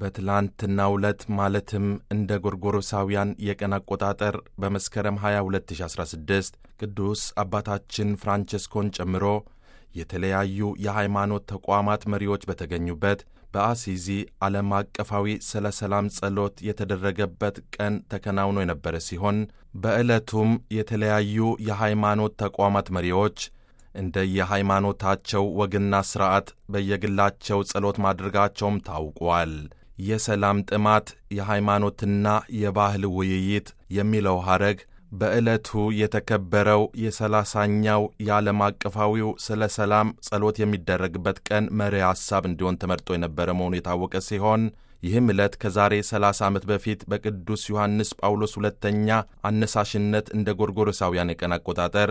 በትላንትናው ዕለት ማለትም እንደ ጎርጎሮሳውያን የቀን አቆጣጠር በመስከረም 22 2016 ቅዱስ አባታችን ፍራንቸስኮን ጨምሮ የተለያዩ የሃይማኖት ተቋማት መሪዎች በተገኙበት በአሲዚ ዓለም አቀፋዊ ስለ ሰላም ጸሎት የተደረገበት ቀን ተከናውኖ የነበረ ሲሆን በዕለቱም የተለያዩ የሃይማኖት ተቋማት መሪዎች እንደ የሃይማኖታቸው ወግና ሥርዓት በየግላቸው ጸሎት ማድረጋቸውም ታውቋል። የሰላም ጥማት የሃይማኖትና የባህል ውይይት የሚለው ሐረግ በዕለቱ የተከበረው የሰላሳኛው የዓለም አቀፋዊው ስለ ሰላም ጸሎት የሚደረግበት ቀን መሪ ሐሳብ እንዲሆን ተመርጦ የነበረ መሆኑ የታወቀ ሲሆን ይህም ዕለት ከዛሬ 30 ዓመት በፊት በቅዱስ ዮሐንስ ጳውሎስ ሁለተኛ አነሳሽነት እንደ ጎርጎሮሳውያን የቀን አቆጣጠር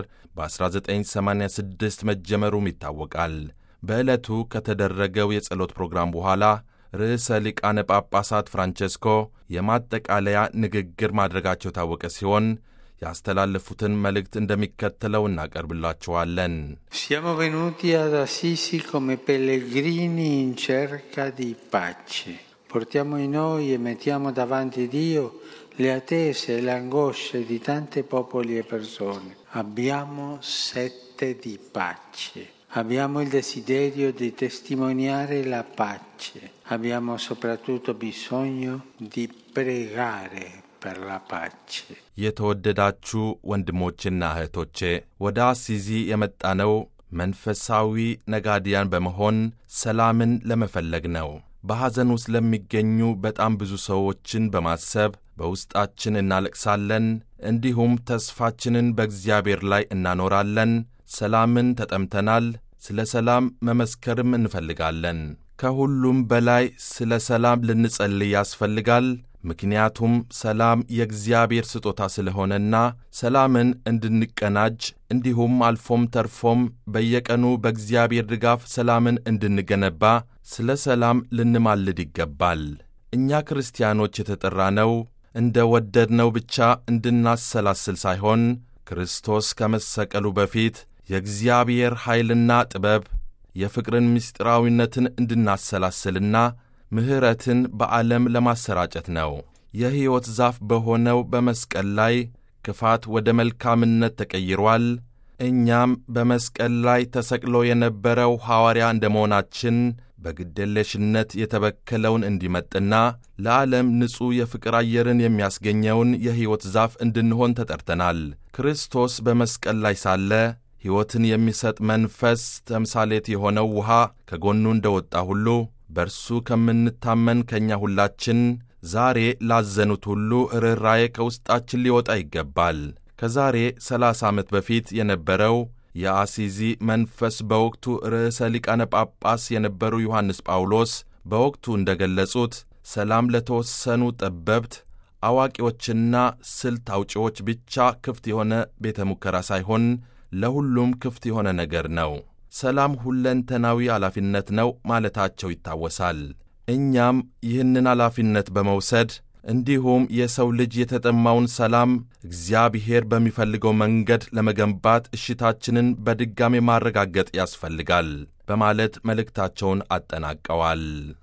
በ1986 መጀመሩም ይታወቃል። በዕለቱ ከተደረገው የጸሎት ፕሮግራም በኋላ ርዕሰ ሊቃነ ጳጳሳት ፍራንቸስኮ የማጠቃለያ ንግግር ማድረጋቸው የታወቀ ሲሆን ያስተላለፉትን መልእክት እንደሚከተለው እናቀርብላችኋለን። Siamo venuti ad Assisi come pellegrini in cerca di pace. Portiamo in noi e mettiamo davanti Dio le attese e le angosce di tanti popoli e persone. Abbiamo sette di pace. Abbiamo il desiderio di testimoniare la pace. Abbiamo soprattutto bisogno di pregare per la pace. የተወደዳችሁ ወንድሞችና እህቶቼ ወደ አሲዚ የመጣነው መንፈሳዊ ነጋዲያን በመሆን ሰላምን ለመፈለግ ነው። በሐዘን ውስጥ ለሚገኙ በጣም ብዙ ሰዎችን በማሰብ በውስጣችን እናለቅሳለን። እንዲሁም ተስፋችንን በእግዚአብሔር ላይ እናኖራለን። ሰላምን ተጠምተናል። ስለ ሰላም መመስከርም እንፈልጋለን። ከሁሉም በላይ ስለ ሰላም ልንጸልይ ያስፈልጋል። ምክንያቱም ሰላም የእግዚአብሔር ስጦታ ስለሆነና ሰላምን እንድንቀናጅ እንዲሁም አልፎም ተርፎም በየቀኑ በእግዚአብሔር ድጋፍ ሰላምን እንድንገነባ ስለ ሰላም ልንማልድ ይገባል። እኛ ክርስቲያኖች የተጠራነው እንደ ወደድነው ብቻ እንድናሰላስል ሳይሆን ክርስቶስ ከመሰቀሉ በፊት የእግዚአብሔር ኃይልና ጥበብ የፍቅርን ምስጢራዊነትን እንድናሰላስልና ምሕረትን በዓለም ለማሰራጨት ነው። የሕይወት ዛፍ በሆነው በመስቀል ላይ ክፋት ወደ መልካምነት ተቀይሯል። እኛም በመስቀል ላይ ተሰቅሎ የነበረው ሐዋርያ እንደ መሆናችን በግደለሽነት የተበከለውን እንዲመጥና ለዓለም ንጹሕ የፍቅር አየርን የሚያስገኘውን የሕይወት ዛፍ እንድንሆን ተጠርተናል። ክርስቶስ በመስቀል ላይ ሳለ ሕይወትን የሚሰጥ መንፈስ ተምሳሌት የሆነው ውኃ ከጎኑ እንደ ወጣ ሁሉ በእርሱ ከምንታመን ከእኛ ሁላችን ዛሬ ላዘኑት ሁሉ ርኅራዬ ከውስጣችን ሊወጣ ይገባል። ከዛሬ ሰላሳ ዓመት በፊት የነበረው የአሲዚ መንፈስ በወቅቱ ርዕሰ ሊቃነ ጳጳስ የነበሩ ዮሐንስ ጳውሎስ በወቅቱ እንደ ገለጹት ሰላም ለተወሰኑ ጠበብት አዋቂዎችና ስልት አውጪዎች ብቻ ክፍት የሆነ ቤተ ሙከራ ሳይሆን ለሁሉም ክፍት የሆነ ነገር ነው። ሰላም ሁለንተናዊ ኃላፊነት ነው ማለታቸው ይታወሳል። እኛም ይህንን ኃላፊነት በመውሰድ እንዲሁም የሰው ልጅ የተጠማውን ሰላም እግዚአብሔር በሚፈልገው መንገድ ለመገንባት እሽታችንን በድጋሜ ማረጋገጥ ያስፈልጋል በማለት መልእክታቸውን አጠናቀዋል።